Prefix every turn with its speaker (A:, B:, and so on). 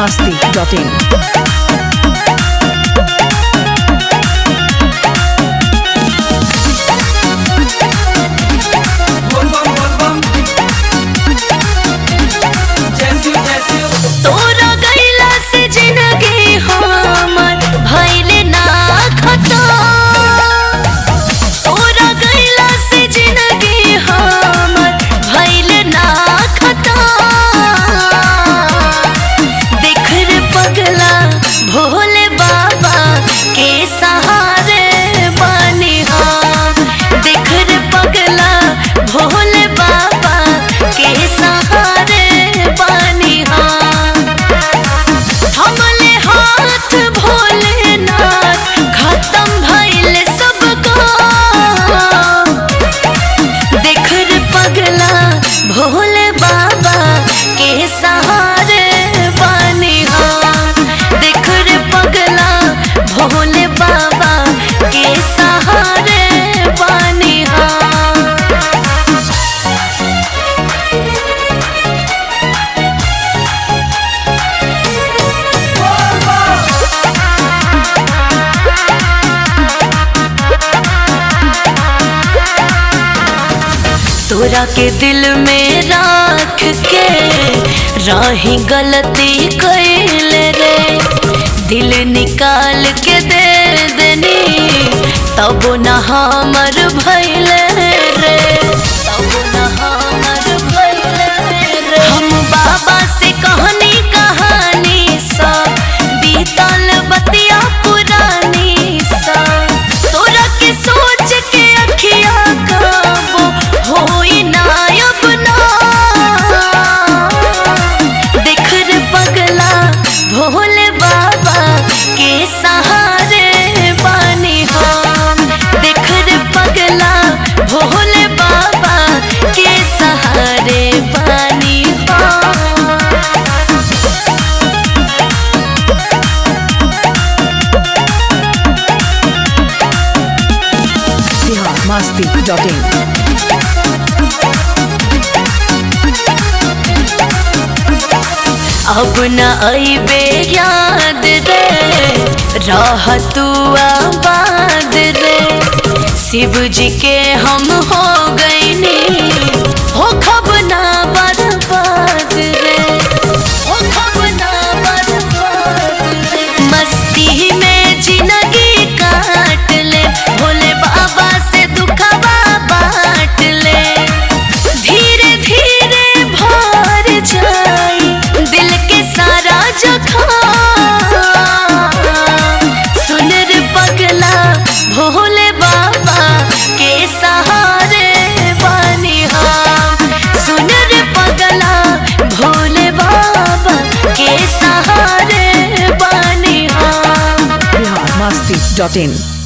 A: masti.in.
B: तोरा गैला से जिंदगी हमर भइल ना खता तोरा गैला से जिंदगी हमर भइल ना खता देख रे पगला भोले बाबा के सहारे बानी हम देख रे पगला भोले बाबा के सहारे बानी हम हमले हाथ भोलेनाथ खत्म भइल सब काम देख रे पगला भोले बाबा के सहारे बानी हम देख रे पगला भोले बाबा के सहारे बानी हम तोरा के दिल में राख के राही गलती कैल रे दिल निकाल के दे देनी तब न हमर भैल रे तब न हमर भैल रे हम बाबा से कहनी कहानी सब बीतल बतिया पुरानी सब तोरा के सोच के अखिया कबो होई ना अब ना देख रे पगला भोले बाबा के सहारे बानी हम देख रे पगला भोले बाबा के सहारे बानी हम
A: Bihar masti.in.
B: अब न अबे याद रे रह तू आबाद रे शिव जी के हम हो गईनी हो खब ना बर्बाद रे हो खब ना बर्बाद रे मस्ती में जिंदगी काट ले भोले बाबा से दुखवा बांट ले धीरे धीरे भर जाई दिल के सारा जखम सुन रे पगला भोले बाबा के सहारे बानी हम सुन रे पगला भोले बाबा के सहारे बानी हम
A: Bihar masti.in.